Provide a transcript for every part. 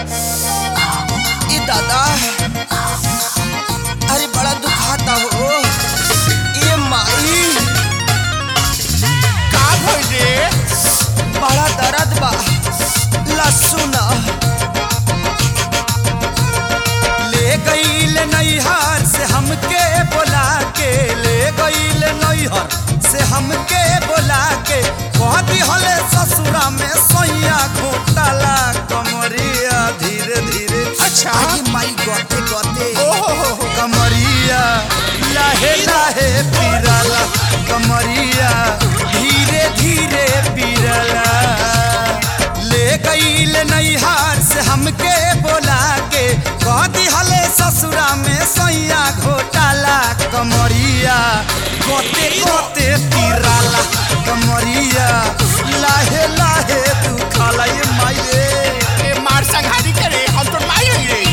ई दादा अरे बड़ा दुखाता हो ये माई का भइल रे बड़ा दर्द बा लहसुन ले गईल नैहर से हमके बोला के ले गईल नैहर से हमके बोला के कह दिहले ससुरा में सोया घोटाला कमरिया धीरे धीरे अच्छा। अरे माई गते गते ओहो हो हो कमरिया लाहे लाहे पिराला कमरिया धीरे धीरे पिराला ले गईल नैहार से हमके बोला के कह दिहले ससुरा में सैया घोटाला कमरिया गोते गोते पिराला कमरिया लाहे लाहे दुखाला ये माई रे ए मार संघारी करे हम तो माई हई रे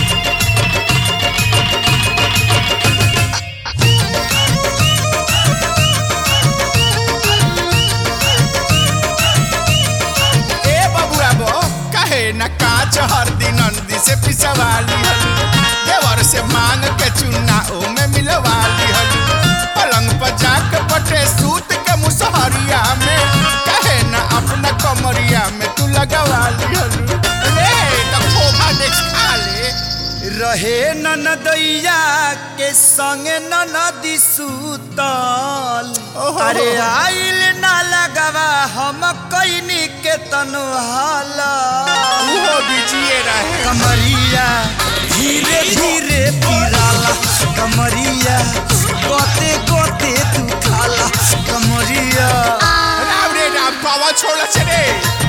ए बबुआ बो कहे न काच हर दिन नंदी से पिसवाली हल देवर से मांग के चुन्ना ओ में मिलवाली हल पलंग पर जाके पटे सूत के मुसहरिया में कहे न अपना कमरिया में तू लगवाली हल ले तो खोखा देख खा ले रहे ननदैया के संगे ननदी सूतल ओहो। अरे आइल ना लगवा हम कैनी के तनु हाला वो बीजिए रहे कमरिया धीरे धीरे पिराला कमरिया गोते गोते तू खाला कमरिया राम रे राम पावा छोड़ा चले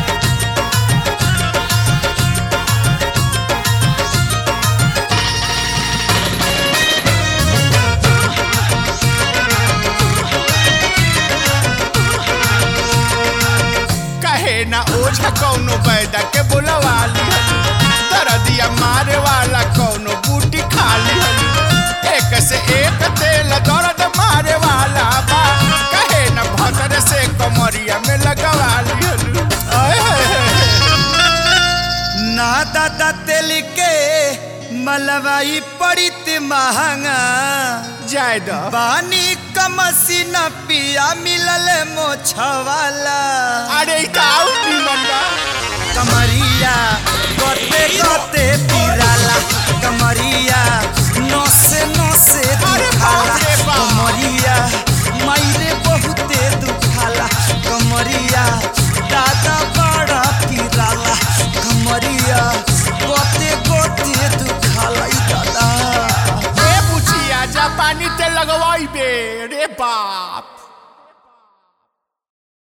कहे ना ओझा कौनो बैदा के बुलवाली दरदिया मारे वाला कौनो बूटी खाली एक से एक तेल दर्द मारे वाला बा कहे ना भतर से कमरिया में लगवाली आए हाय हाय। ना दादा तेल के मलवाई पड़ित महंगा जाय दो बानी कमसी न पिया मिलल मोछवाला अरे काऊ निमन बा कमरिया गोते गोते पिराला कमरिया नसे नसे अरे दुखाला बाप रे बाप। कमरिया मायरे बहुते दुखाला कमरिया दादा बड़ा पिराला कमरिया गोते गोते दुखाला ई दादा ए बुचिया जा पानी ते लगवाई बे रे बाप